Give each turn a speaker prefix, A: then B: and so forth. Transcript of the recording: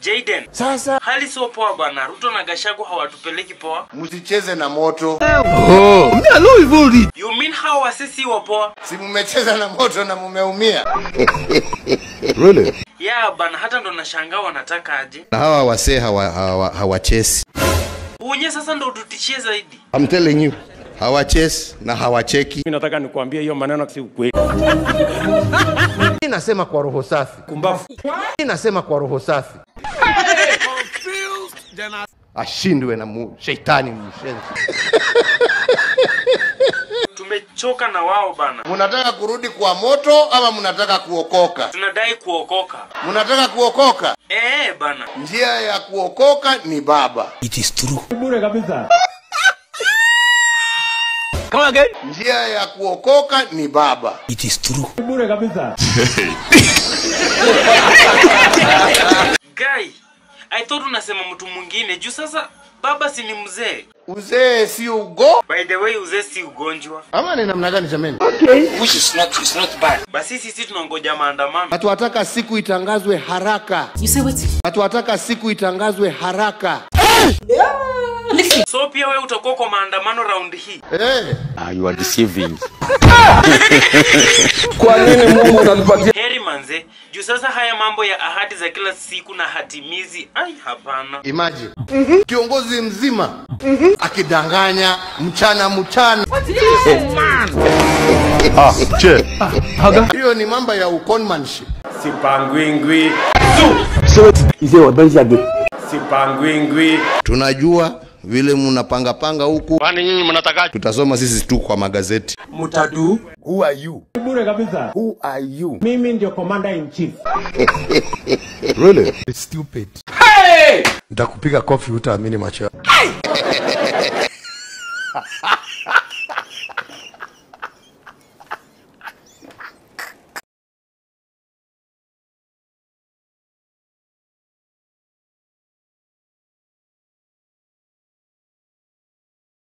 A: Jaden,
B: Sasa
A: hali sio poa bana. Ruto na Gashagu hawatupeleki poa.
B: msicheze na moto.
A: You mean hao wasisi wa poa?
B: Si mmecheza na moto na mumeumia.
A: Yeah bana, hata ndo nashangaa wanataka aje.
C: na hawa wasee hawa, hawa, hawachesi
A: Unye sasa ndo ututishie zaidi.
C: I'm telling you hawachesi na hawacheki
D: Mimi nataka nikuambie hiyo maneno si ukweli.
B: Mimi nasema kwa roho safi.
D: Kumbafu.
B: Mimi nasema kwa roho safi. Ashindwe na mu, sheitani mshenzi.
A: Tumechoka na wao bana.
B: Mnataka kurudi kwa moto ama mnataka kuokoka?
A: Tunadai kuokoka.
B: Mnataka kuokoka?
A: Eh bana.
B: Njia ya kuokoka ni Baba.
D: Bure kabisa.
B: Njia ya kuokoka ni Baba.
D: Bure kabisa.
A: Guy, I thought unasema mtu mwingine juu sasa baba si ni mzee.
B: Uzee si ugo.
A: By the way, uzee si ugonjwa.
B: Ama ni namna gani jameni?
A: Which is not, it's not bad. Basi sisi tunangoja maandamano.
B: Hatuwataka siku itangazwe haraka.
E: You say what?
B: Hatuwataka siku itangazwe haraka.
A: So pia wewe utakuwa kwa maandamano round hii.
B: Eh,
A: Heri manze, juu sasa haya mambo ya ahadi za kila siku na hatimizi, ai hapana.
B: imagine. Kiongozi mzima akidanganya mchana mchana. Hiyo ni mambo ya uconmanship.
D: Sipangwingwi. Sipangwingwi.
C: tunajua vile mnapangapanga huku kwani nyinyi mnataka tutasoma sisi tu kwa magazeti
D: Mutadu. Who are you? Bure kabisa. Who are you? Mimi ndio commander in chief.
B: Nitakupiga kofi utaamini macho yako.